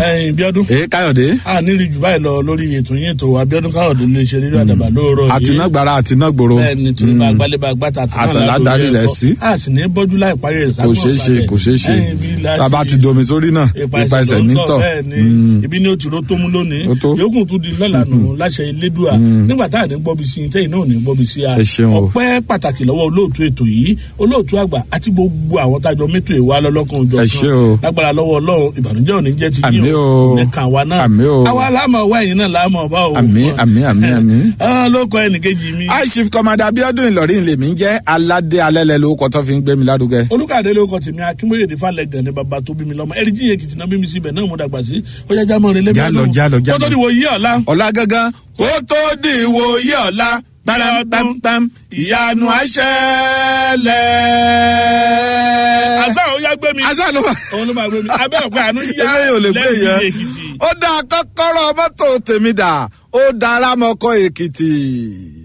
ẹyin bíọ́dún èé káyọ̀dé a nírí jù báyìí lọ lórí ètò yín ètò abiodun káyọ̀dé lè ṣe rírọ àdàbà lóòrọ̀ yìí àtinágbára àtinágbòro bẹ́ẹ̀ni torí bá gbálẹ̀ bá gbàtà Àtàládàrí rẹ̀ sí. a sì ní bọ́jú láì parí rẹ̀ kò ṣeé ṣe kò ṣeé ṣe tàbá ti domi sórí náà ipa ẹsẹ̀ nítọ̀ bẹ́ẹ̀ni ibi ní o ti ro tó mú lónìí Ó tó. yòókù tún di lọ́la nù láṣẹ elédùà nígbà tá à ní gbọ́bi sí i tẹ́yìn náà ò ní gbọ́bi sí a Ẹ ṣeun o. ọpẹ́ pàtàkì lọ́wọ́ olóòtú ètò yìí olóòtú àgbà àti gbogbo àwọn tájọ mẹ́tò ìwà lọ́lọ́kan òjò Ẹ ṣé o. lágbára lọ́wọ́ ọlọ́run ìbànújẹ́ ò ní jẹ́ ti Àmín yín o. ní kàn wá náà Àmín o. àwa láàmú ọwọ́ ẹ̀yìn náà láàmú ọba o Àmín, àmín, àmín, àmín. Ah, ló kọ ẹnìkejì mi aishif kọmọdé abiodun ìlọrin lèmi ń jẹ́ aládé alẹ́lẹ́ lórúkọ tó fi ń gbé mi lárugẹ. olùkàdé ló kọ tèmi akínbóyè ní falẹ gàn ní baba tó bí mi lọmọ ẹrí jíye kìtìnà bí mi síbẹ̀ náà mo dàgbà sí ọjà jámọ rẹ lẹbi Jálọ, jálọ, jálọ. kótó ni wò yí ọ̀la. ọ̀la gangan kó tó di ìwòye ọ̀la pàrọ̀pàpàm ìyanu àṣẹlẹ̀. àṣà ò yá gbé mi. àṣà ló wà. òun ló máa gbé mi abẹ́ ọ̀pẹ àánú yá eléyìí ò lè gbé lẹ́yìn yẹn. èkìtì. ó dá kọ́kọ́rọ́ mọ́tò tèmi dà ó dára mọ́kọ́ èkìtì.